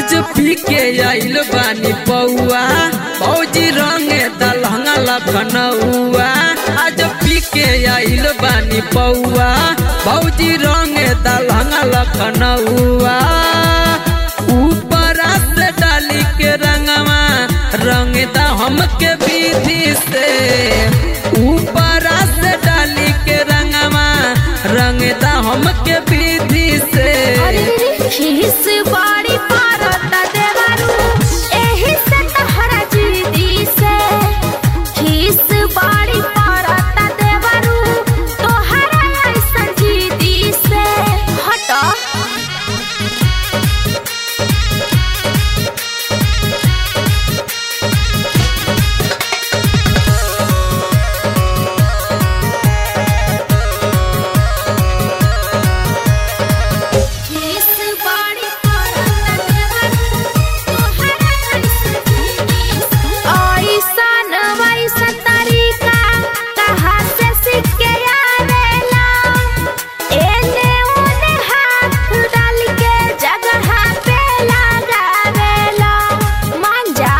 आज पी के आइल बानी पौआ फौजी रंगे दलहंगा लखनऊआ आज पी के आइल बानी पौआ फौजी रंगे दलहंगा लखनऊआ ऊपर से डाली के रंगवा रंग दा हमके विधि से ऊपर से डाली के रंगवा रंग दा हमके विधि से अरे रे खीस बाड़ी पारत देवारू एही से तहरा जीदी से खीस बाड़ी पारत देवारू तोहरा ऐसन जीदी से हट खीस बाड़ी पारत देवारू तोहरा ऐसन जीदी से ऐसन वैसन तरीका कहाँ से सीख के आवेला एने ओने हाथ डाल के जगह पे लगावेला मान जा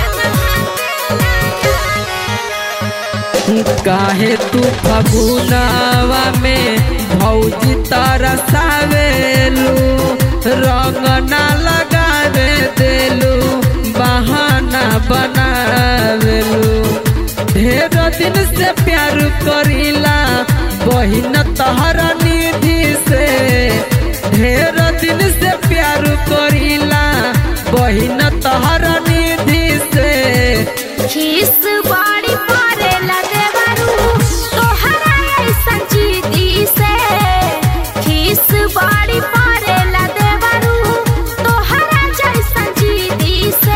काहे तू फगुनावा में भौजी तरसावेलू रंग ना लगावे देलू बहाना बनावेलू ढेर दिन से प्यार करीला बहिन तहरा निधि से ढेर दिन से प्यार करीला बहिन तहरा निधि से खीस बाड़ी पारे लगे बारू तोहरा ऐसन जीदी से खीस बाड़ी पारे लगे बारू तोहरा जैसन जीदी से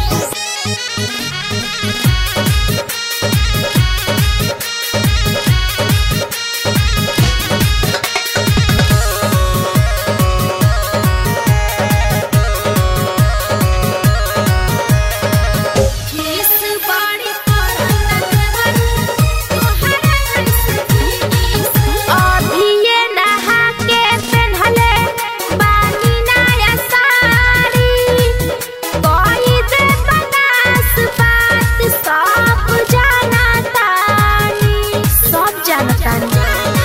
खीस बाड़ी पारत देवारू तोहरा ऐसन जीदी से अभी ये नहा के पेन्हले बानी नया साड़ी कोई दे बनास बात सब जाना तानी सब जानतानी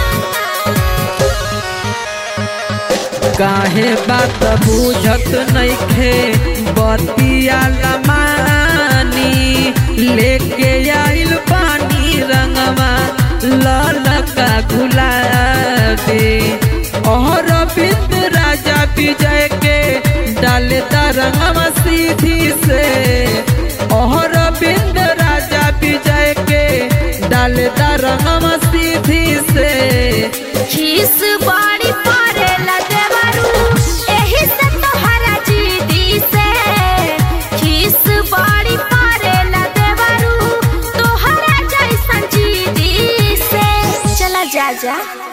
काहे बात बुझत नइखे बतिया लमानी लेके आइल पानी रंगवा ललका गुलाबी और बिंद राजा विजय के डाले रंगवा सीधी से और बिंद राजा विजय के डाले रंगवा सीधी से खीस बाड़ी पारे लगे बारू एही से तोहरा जीदी से खीस बाड़ी पारे लगे बारू तोहरा जैसन जीदी से चला जा जा